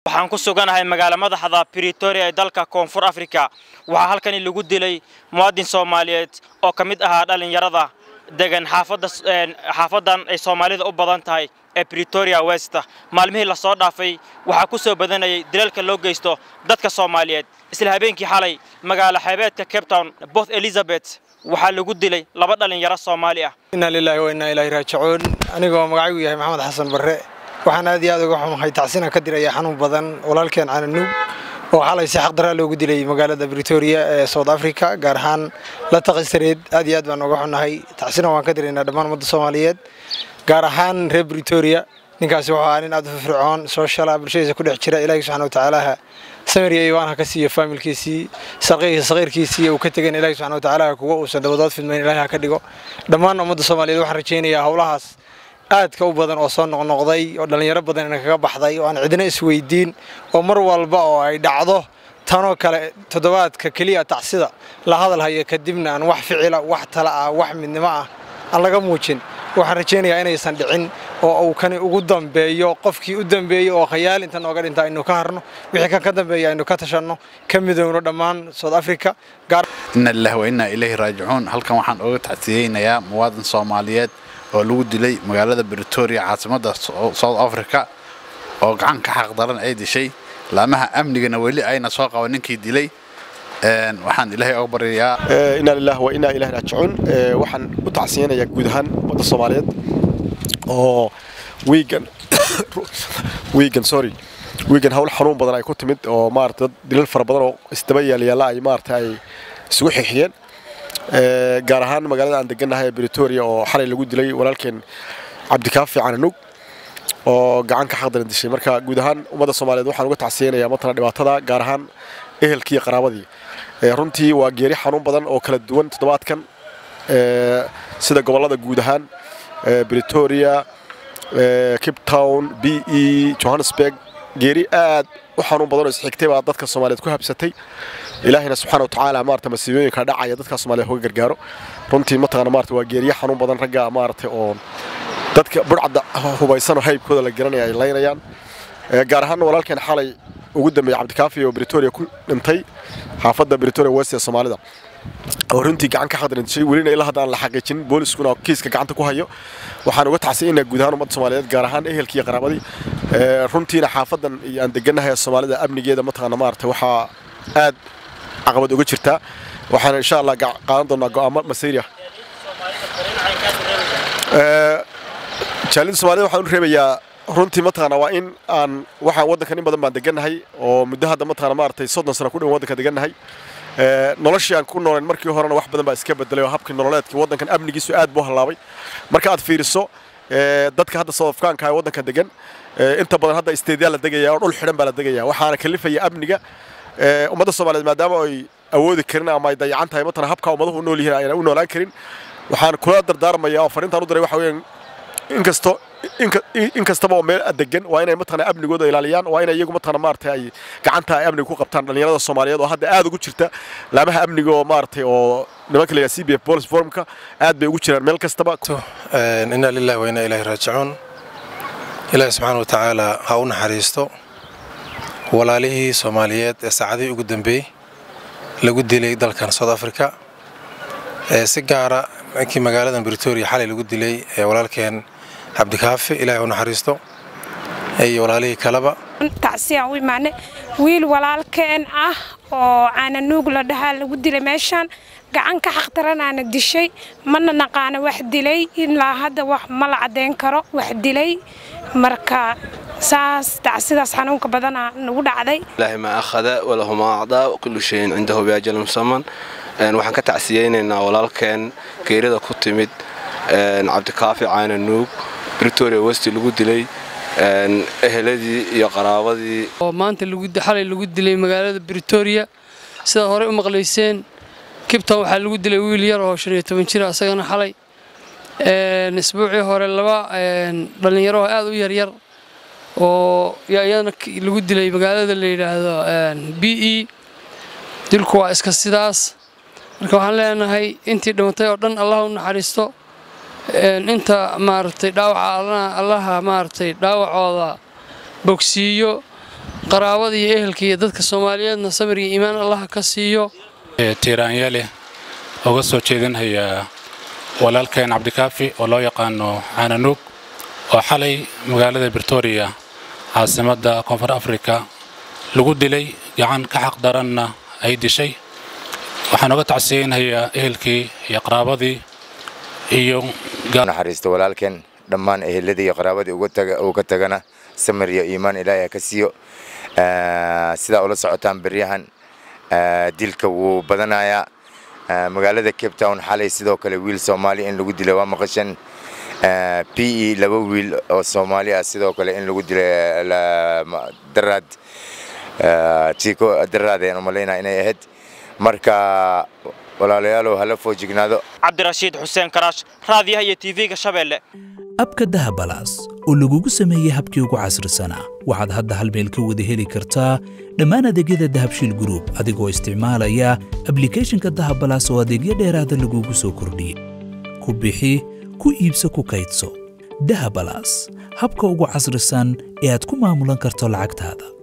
waxaan ku suganahay magaala madaxda britoria ee dalka koonfur afrika waxaa halkani lagu dilay muwaadin soomaaliyeed oo ka mid ahaa dhallinyarada degan xaafadan ay soomaalida u badan tahay ee britoria west maalmihii lasoo dhaafay waxaa ku soo badanayay dilalka loo geysto dadka soomaaliyeed isla habeenkii xalay magaalo xeebeedka cape town both elizabeth waxaa lagu dilay laba dhallinyaro soomaali ah inaa lilaahi wa innaa ilaahi raajicuun anigoo magacaygu yahay maxamed xasan barre waxaan aad iyo aad uga xumahay tacsina ka diraya xanuun badan walaalkeen cananuug oo xalay si xaqdaraa loogu dilay magaalada britoria ee south africa gaar ahaan la taqisareed aad iyo aad baan uga xunnahay tacsina waan ka diraynaa dhammaan ummadda soomaaliyeed gaar ahaan reer britoria ninkaasi wuxuu ahaa nin aad u firfircoon sooshala bulshadiisa ku dhex jira ilaahi subxana wa tacaalaha samir iyo iibaan ha ka siiyo faamilkiisii saqiirkiisii uu ka tegan ilaahi subxana wa tacaala kuwa uusan dabadood fidmayn ilaahi ha ka dhigo dhammaan ummadda soomaaliyeed waxaan rajaynayaa howlahaas aadka u badan oo soo noqnoqday oo dhallinyaro badan ina kaga baxday oo aan cidina isweydiin oo mar walba oo ay dhacdo tanoo kale toddobaadka keliya tacsida la hadal hayo kadibna aan wax ficila wax tala ah wax midnimo ah aan laga muujin waxaan rajaynayaa inaysan dhicin oo uu kani ugu dambeeyo qofkii u dambeeyey oo khayaal inta nooga dhinta aynu ka harno wixii kan ka dambeeya aynu ka tashanno ka midowno dhammaan south africa inna lillahi wa innaa ilayhi raajicuun halkan waxaan uga tacsiyeynayaa muwaadin soomaaliyeed oo lagu dilay magaalada britoria caasimadda south africa oo gacan ka xaq daran ay dishay laamaha amnigana weli ayna soo qaban ninkii dilay waxaan ilaahay oga baryayaa inaa lillahi wa innaa ilaahi raajicuun waxaan u tacsiyeynayaa guud ahaan ummadda soomaaliyeed oo wiigan wiigan sorry wiigan hawl xanuun badan ay ku timid oo maarata dad dilal fara badan oo isdaba yaalyaalla ay maarata ay isugu xixiyeen gaar ahaan magaalada aan degannahay ee britoria oo xalay lagu dilay walaalkeen cabdikaafi cananug oo gacan ka xaqdaran dishay marka guud ahaan ummadda soomaaliyeed waxaan uga tacsiyeynayaa matala dhibaatada gaar ahaan ehelkii iyo qaraabadii runtii waa geeri xanuun badan oo kala duwan toddobaadkan sida gobollada guud ahaan britoria cape town b e johannesburg geeri aad u xanuun badan oo isxigtay baa dadka soomaaliyeed ku habsatay ilaahina subxaana watacaala maarata masiibooyinka dhacaya dadka soomaaliyeed hoga gargaaro runtii mataqaana maarata waa geeriye xanuun badan ragga maarata oo dadka burcadda hubaysanoo haybkooda la garanaya ay laynayaan gaar ahaan walaalkeen xalay ugu dambeeyey cabdikaafi oo britoria ku dhintay xaafadda britoria west ee soomaalida oo runtii gacan ka xadrindishay welina ilaa hadda aan la xaqiijin booliskuna kiiska gacanta ku hayo waxaan uga tacsiyeynayaa guud ahaan ummadda soomaaliyeed gaar ahaan ehelkii iyo qaraabadii runtiina xaafadan iyo aan degannahay soomaalida amnigeeda mataqaana maarata waxaa aad caqabad uga jirtaa waxaana insha allah qaadan doonaa go'aamo masiiri ah jaalida soomaalida waxaan u reebayaa runtii mataqaana waa in aan waxaan waddankan in badan baan degannahay oo muddo hadda mataqaana maaragtay soddon sano ku dhowan waddanka degannahay noloshii aan ku noolayn markii horena wax badan baa iska bedelay oo habkii nololeedkii waddankan amnigiisu aad buu hallaabay marka aad fiiriso dadka hadda soodafkaanka ee waddanka degan inta badan hadda isteedyaa la degaya oo dhul xidhan baa la degaya waxaana kalifaya amniga ummadda soomaaliyeed maadaama ay awoodi karin ama ay dayacan tahay matana habka ummaduhu u nool yihiin ayna u noolaan karin waxaan kula dardaarmayaa oo fariintaan u diray waxa weeyaan inkasto in kastaba oo meel degan waa inay mataqana amnigooda ilaaliyaan waa inay iyagu mataqana maaragtay ay gacanta ay amniga ku qabtaan dhallinyarada soomaaliyeed oo hadda aad ugu jirta laamaha amniga oo maaragtay oo nimanka la c b f police formka aad bay ugu jiraan meel kastaba inna lillahi wa inna ilaahi raajicuun ilaahi subxaana wa tacaala ha u naxariisto walaalihii soomaaliyeed ee saacadihii ugu dambeeyey lagu dilay dalkan south africa si gaara markii magaaladan britoria xalay lagu dilay walaalkeen cabdikaafi ilaahay u naxariisto iyo walaalihii kaleba tacsiyaan u imaanay wiil walaalkeen ah oo caananuug la dhahaa lagu dilay meeshaan gacan ka xaqdaranaana dishay mana naqaana wax dilay ilaa hadda wax ma la caddayn karo wax dilay marka saas tacsidaas xanuunka badana nagu dhacday ilaahi maa akhada walahu maa acdaa kullu shayin cindahu biajalin musaman waxaan ka tacsiyeynaynaa walaalkeen geerida ku timid cabdikaafi caananuug britoria westi lagu dilay eheladii iyo qaraabadii oo maanta xalay lagu dilay magaalada britoria sidaad horey u maqlayseen kibton waxaa lagu dilay wiil yar oo shan iyo toban jira asagana xalay isbuucii hore laba dhallinyaro aad u yaryar oo iyadana lagu dilay magaalada la yidhaahdo b e dilku waa iska sidaas marka waxaan leenahay intii dhimatay oo dhan allah u naxariisto inta maaragtay dhaawaca allaha maaragtay dhaawacooda bogsiiyo qaraabada iyo ehelka iyo dadka soomaaliyeedna samir iyo iimaan allaha ka siiyo tiiraanyale uga soo jeedinhayaa walaalkeen cabdikaafi oo loo yaqaano caananuug oo xalay magaalada britoria caasimadda koonfur afrika lagu dilay gacan ka xaq daranna ay dishay waxaan uga tacsiyeynhayaa ehelkii iyo qaraabadii iyo naxariisto walaalkeen dhammaan eheladii iyo qaraabadii uu ka tagana samir iyo iimaan ilaahay ha ka siiyo sidaa ula socotaan beryahan dilka wuu badanayaa magaalada cape town xalay sidoo kale wiil soomaali in lagu dilay waa maqashan p e laba wiil oo soomaali ah sidoo kale in lagu dilay daraad tiiko daraad ayaan umalaynaa inay ahayd marka walaalayaalow hala foojignaado cabdirashiid xuseen karaash raadiyaha iyo tv-ga shabeelle abka dahabalaas oo lagugu sameeyey habkii ugu casrisanaa waxaad hadda hal meel ka wada heli kartaa dhammaan adeegyada dahabshiil gruub adigoo isticmaalaya ablikhethonka dahabalaas oo adeegyo dheeraada lagugu soo kordhiyey ku bixi ku iibso ku kaydso dahabalaas habka ugu casrisan ee aad ku maamulan karto lacagtaada